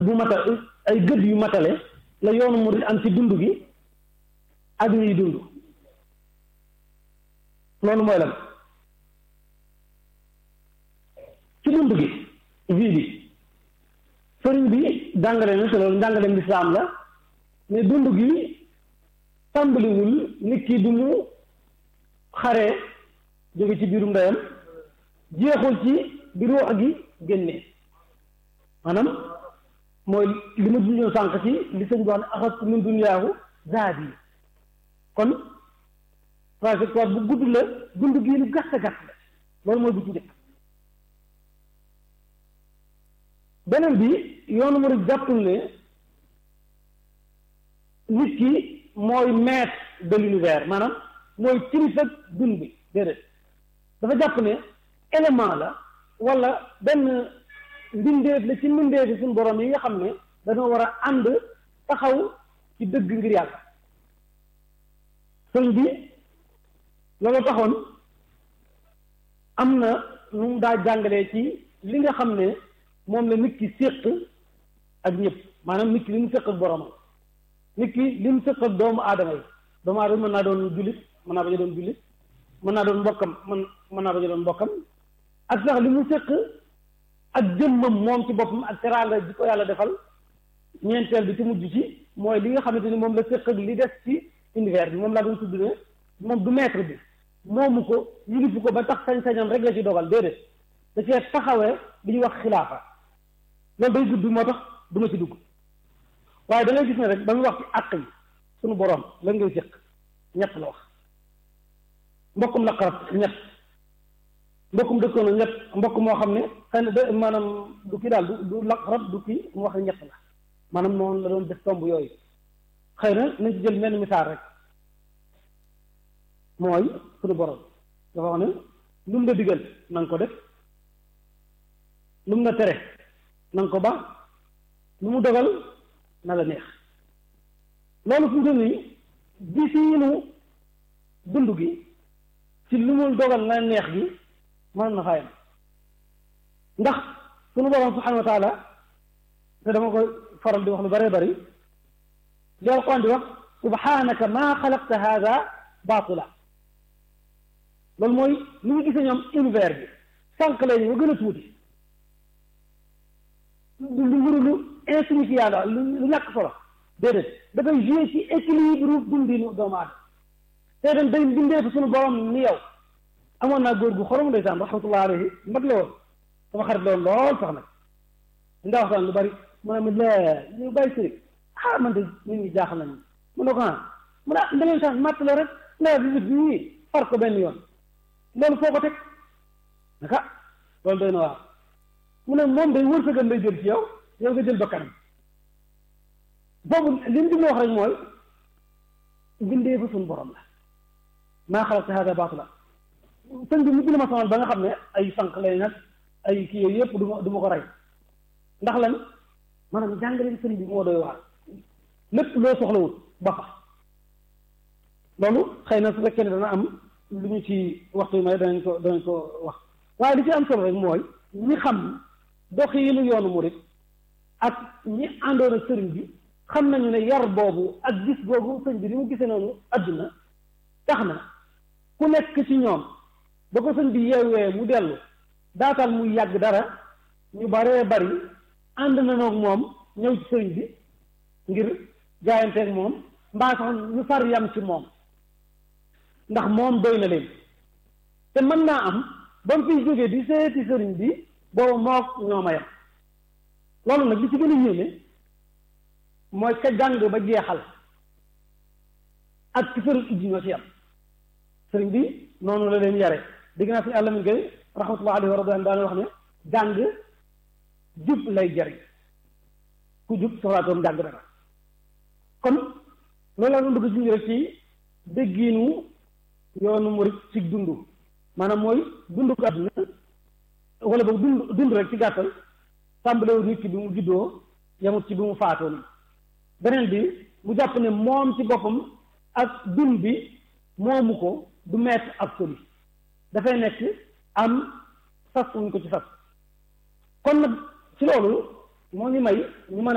bu matal ay gëdd yu matale la yoonu murid am ci dund gi ak ñuy dund loolu mooy lan ci dund gi vie bi sëriñ bi jàngale na te loolu jàngale lislaam la mais dund gi tàmbaliwul nit ki du mu xaree jóge ci biirum ndeyam jeexul ci bi ruux gi génnee maanaam mooy li ma junjoon sànq ci li sëñ bi wax ne axat min dunyaahu zaad yi kon trajectoire bu gudd la dund gi lu gàtt gàtt la loolu mooy bu ci njëkk beneen bi yoonu mu rek jàppul ne nit ki mooy maître de l'univers maanaam mooy kilifa dund bi déedéet dafa jàpp ne élément la wala benn mbindeef la ci mbindeefi suñu borom yi nga xam ne dañoo war a ànd taxaw ci dëgg ngir yàlla sëñ bi loolu taxoon am na nu mu daa jàngalee ci li nga xam ne moom la nit ki séq ak ñëpp maanaam nit ki li mu séq ak boromam nit ki li mu séq ak doomu aadama yi doomu aadama mën naa doon jullit mën naa bañ a doon jullit mën naa doon mbokkam mën mën naa bañ a doon mbokkam ak sax li mu séq ak jëmmam moom ci boppam ak teraanga ji ko yàlla defal ñeenteel bi ci mujj ci mooy li nga xamante ni moom la séq ak li des ci univers bi moom laa doon tudd ne moom du maître bi moomu ko yilifu ko ba tax sañ-sañam rek la ci dogal déedéet da cee taxawee li ñuy wax xilaafa loolu day gudd moo tax du ma ci dugg waaye da ngay gis ne rek ba muy wax ci àq yi suñu boroom lan ngay séq ñett la wax mbokkum la xarab ñett mbokkum dëkkoon ñett mbokk moo xam ne xëy na de maanaam du kii daal du du laqarab du kii mu wax ne ñett la maanaam noonu la doon def tomb yooyu xëy na nañ ci jël menn misaal rek mooy suñu borom dafa wax ne lu mu la digal na nga ko def lu mu la tere na nga ko ba lu mu dogal na la neex loolu fu mu toll nii gisiinu dund gi ci lu mu dogal na neex gi mën na fayam ndax sunu borom subhanahu wa taala te dama koy faral di wax lu bëree bëri li alquran di wax subhanaka maa xalaqta hada batila loolu mooy ni ñu gisee ñoom univers bi sànq lay ñu gën a tuuti lu lu lu insignifiant la lu lu ñàkk solo déedéet dafay joué ci équilibre dundinu doomu aadama te dem day bindee fa sunu borom ni yow amoon naa góor gu xorom ndeysaan rahmatullah alayhi mag la woon sama xarit la woon lool sax nag ndaa waxtaan lu bari mu ne ma la ñu bàyyi sëriñ ah man de nit ñi jaaxal nañu mu ne ko ah mu ne ah ndemeen sax matt la rek nawet bi bi nii far ko benn yoon loolu foo ko teg naka loolu doy na waar mu ne moom day wërsëgal lay jël ci yow yow nga jël bakkanam boobu li mu wax rek mooy bindee fa suñu borom la maa xalaqta hada baatila sëñ bi mujj na ma sonal ba nga xam ne ay sànq lay nag ay kii yooyu yëpp du ma du ma ko rey ndax lan maanaam jàngale sëñ bi moo doy waar lépp loo soxlawul ba fa loolu xëy na su fekkee ne dana am lu ñu ci waxtu may danañ ko danañ ko wax waaye li ci am solo rek mooy ñi xam doxiinu yoonu murit ak ñi àndoon ak sëriñ bi xam nañu ne yar boobu ak gis boobu sëñ bi ni mu gisee noonu adduna tax na ku nekk ci ñoom ba ko sëñ bi yeewee mu dellu daatal muy yàgg dara ñu baree bari ànd na noog moom ñëw ci sëriñ bi ngir jaayanteeg moom mbaa sax ñu far yam ci moom ndax moom doy na leen te mën naa am ba mu fiy jógee di seeti sëriñ bi boobu mook ñooma yam loolu nag li ci gën a yéeme mooy ka jàng ba jeexal ak ci sëriñ ijji ñoo ci yam sëriñ bi noonu la leen yare dégg naa si àlla min koy rahmatullah alayhi wa radwan daana wax ne jàng jub lay jariñ ku jub soxlaatoon jàng dara kon loolu la doon bëgg junj rek ci déggiinu yoonu murit ci dund maanaam mooy dund ko àdduna wala boog dund dund rek ci gàttal tàmbalewul nit ki bi mu juddoo yamut ci bi mu faatoo ni beneen bi mu jàpp ne moom ci boppam ak dund bi moomu ko du maître absolu dafay nekk am sas wuñ ko ci sas kon nag ci loolu moo ñu may ñu mën